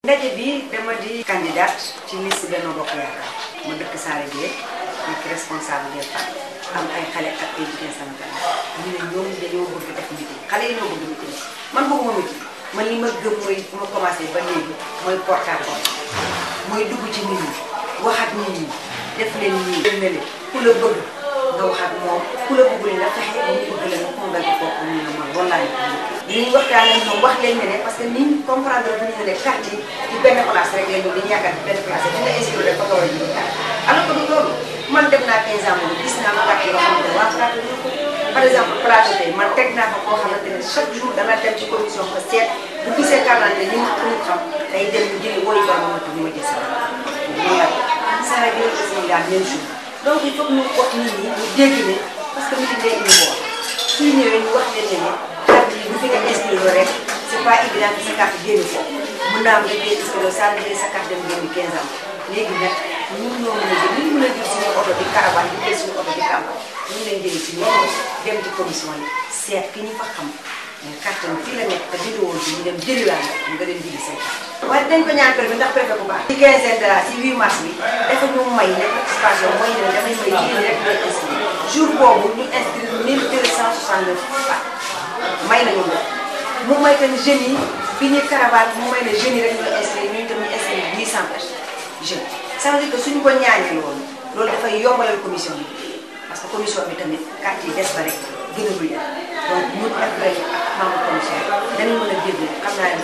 ndaje bi dama di candidate ci liste Benno Bokk Yaakaar ma dëkk Saare Gueye nekk responsable des femmes am ay xale ak ay jigéen sama kanam ñu ne ñoom dañoo bëgg def meeting xale yi ñoo bëgg meeting man bëgguma meeting man li ma gëm mooy bu ma commencé ba léegi mooy porte à porte mooy dugg ci nit ñi wax ak nit ñi def leen nii dem na leen ku la bëgg nga wax ak moom ku la bëggul nga fexe ba mu bëgg la nga convaincre kooku ñu ne man wallaay dinañ waxtaan ak ñoom wax leen ne ne parce que ni ñu comprendre bu ñu ne carte yi ci benn place rek la ñu dañuy yaakaar ci benn place rek dina inscrire rek ba nga war a jënd carte alors que du loolu man dem naa 15 ans moom gis naa carte yoo xamante ne waa carte ñu ko par exemple plateau tey man teg naa ko koo xamante ne chaque jour dana dem ci commission ko seet bu gisee carte d'identité ñu ko ñu xam day dem ñu jëli wooyu ba ma ñu ma jël sa loolu la Sara bi aussi Sénégal même chose donc il faut que ñu wax nit ñi ñu dégg ne parce que meeting day indi boor suy ñëwee ñu wax leen ne ne carte yi bu fi nga inscrire rek c' est pas évident que sa carte génn foofu mën naa am nga jël inscrire saa jëlee sa carte dem génn 15 ans léegi nag ñun ñoo mën a jël ñu mën a jël suñu oto di caravane di jël suñu oto di campagne ñu leen jëlee ci ñoom dem ci commission yi seet ki ñu fa xam carte bi fii la nekk te bindoo woon ñu dem jëliwaat nga dem jëli say carte waaye dañ ko ñaan préfet ndax préfet bu baax ci quinzaine de la ci 8 mars bi dafa ñu may ne participation mooy ne damay may jigéen rek ñooy inscrire jour boobu ñu inscrire 1269 femmes may nañu ko mu may tamit jeunes yi bi ñuy caravane mu may ne jeunes yi rek ñooy inscrire ñu tamit inscrire 800 personnes jeunes ça veut dire que suñu ko ñaanee loolu loolu dafay yombalal commission bi parce que commission bi tamit carte yi des ba rek gën a bëri donc ñun ak rek ak membre commission dañu mën a dégg xam naa ne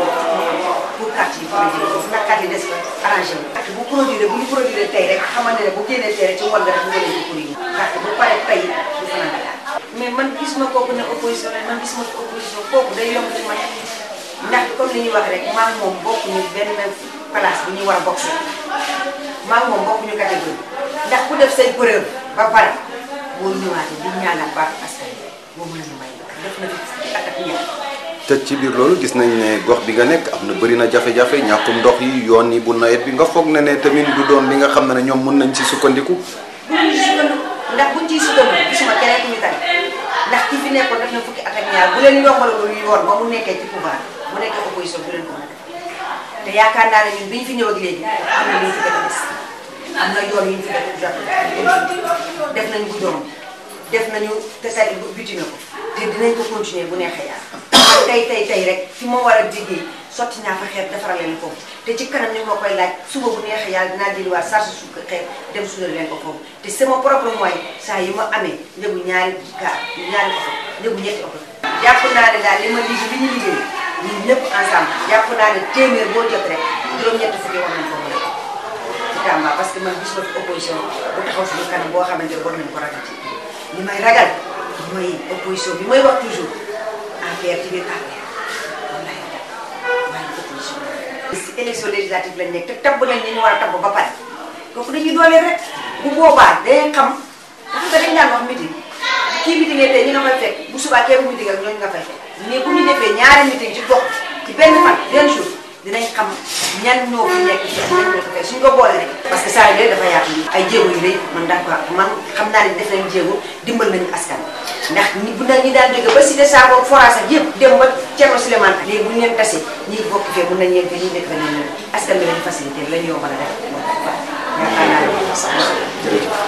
pour carte yi pour a jël foofu ndax carte yi des ba arrangé wu. carte bu produire bu ñu produire tey rek xamante ne bu génnee tey rek ci wàll rek nga leen di produire carte bu pare tey du fanaan Dakar mais man gis ma kooku ne opposition la man gis ma opposition kooku day yomb ci man ndax comme li ñuy wax rek maa moom bokkuñu benn place bu ñuy war a bokk maa moom bokkuñu catégorie ndax ku def say preuve ba pare boo ñëwaatee di ñaanal baax askan boo mën a may def na fi at ak ñaar te ci biir loolu gis nañ ne gox bi nga nekk am na bëri na jafe-jafe ñàkkum ndox yi yoon yi bu nawet bi nga foog ne ne tamit du doon li nga xam ne ñoom mën nañ ci sukkandiku. buñ ci sukkandiku ndax buñ ciy sukkandiku gisuma keneen ku ñu tane ndax ki fi nekkoon def na fukki at ak ñaar bu leen yombalul yoon ba mu nekkee ci pouvoir bu nekkee opposition bu leen ko mën a def te yaakaar naa ne ñun bi ñu fi ñëw ak léegi am na lu ñu fi def des am na yoon yu ñu fi def jot def nañu guddoom def nañu te sa biti na ko te dinañ ko continuer bu neexee yàlla tey tey tey rek fi ma war a liggéey sotti naa fa xeer defaral leen foofu te ci kanam ñu ma koy laaj suba bu neexee yàlla dinaa jëliwaat sarsu su xeer dem suudal leen ko foofu te sama propre moyen saa yi ma amee njëgu ñaari gaar ñaari oto njëgu ñetti oto jàpp naa ne daal li ma liggéey li ñu liggéey ñun ñëpp ensemble jàpp naa ne téeméer boo jot rek juróom-ñetti fukki war nañ ko mën a ci Tamba parce que man gis ma fi opposition bu taxaw suñu kanam boo xamante ne war nañ ko ragal ci li may ragal mooy opposition bi mooy wax toujours affaire ci biir affaire wallaay waaye opposition si élection législative lañ nekk te tabb nañ ñi ñu war a tabb ba pare kooku dañuy dooleel rek bu boobaa day xam xam nga dañ daan wax meeting kii meeting tey ñi nga fay fekk bu subaa kee bu meeting ak ñooñu nga fay fekk mais bu ñu defee ñaari meeting ci gox ci benn fan benn jour dinañ xam ñan ñoo fi nekk ci ñan ñoo ko fekk suñ ko boole rek parce que saa yu dafa yaatu ay jéego yu rëy man d'accord man xam naa ne def nañ jéego dimbal nañu askan ndax ñi bu nag ñi daan jóge ba cité Sabo forage ak yëpp dem ba Thierno Souleymane léegi bu ñu leen tasee ñi bokk fee mun nañ leen fee ñi nekk fa leen askan bi lañu facilité lañu yombal a def yaakaar naa ne